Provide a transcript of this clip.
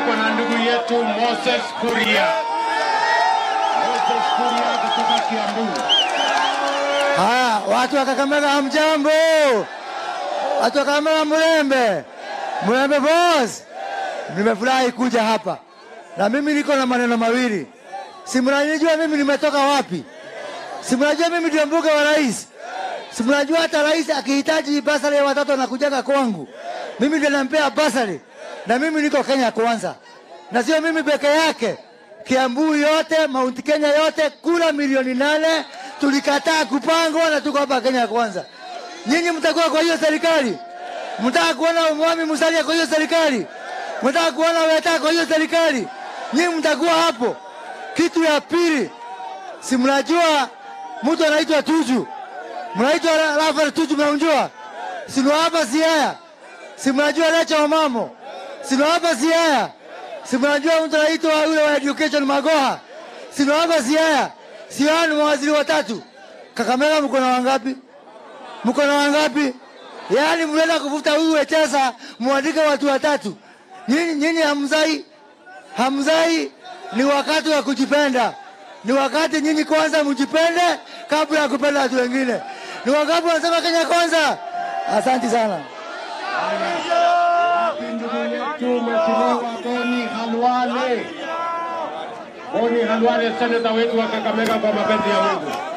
tuko na ndugu yetu Moses Kuria. Moses Kuria kutoka Kiambu. Haya, watu wa Kakamega hamjambo, watu wa Kakamega Mlembe, Mlembe boss, nimefurahi kuja hapa na mimi niko na maneno mawili. Si mnanijua mimi nimetoka wapi? Si mnajua mimi ndio mbuge wa rais? Si mnajua hata rais akihitaji basari ya watoto anakujaga kwangu, mimi ndio nampea basari, na mimi niko Kenya kwanza, na sio mimi peke yake. Kiambu yote, Mount Kenya yote, kura milioni nane tulikataa kupangwa na tuko hapa Kenya kwanza. Nyinyi mtakuwa kwa hiyo serikali? Mtaka kuona Mwami Musalia kwa hiyo serikali? Mtaka kuona Weta kwa hiyo serikali? Nyinyi mtakuwa hapo. Kitu ya pili, si mnajua mtu anaitwa Tuju, mnaitwa Rafael Tuju, mnamjua? Sino hapa Siaya, si mnajua Lecha Omamo, sino hapa Siaya, si mnajua mtu anaitwa yule wa education Magoha, sino hapa Siaya. Siaya ni mawaziri watatu. Kakamega mko na wangapi? Mko na wangapi? Yaani mnaenda kuvuta huyu Wetesa, muandike watu watatu. Nyinyi nyinyi hamzai, hamzai. Ni wakati wa kujipenda, ni wakati nyinyi kwanza mjipende kabla ya kupenda watu wengine. Ni wakati wanasema Kenya kwanza. Asante sana. Ndugu yetu Mheshimiwa Boni Halwale. Boni Halwale, seneta wetu wa Kakamega kwa mapenzi ya Mungu.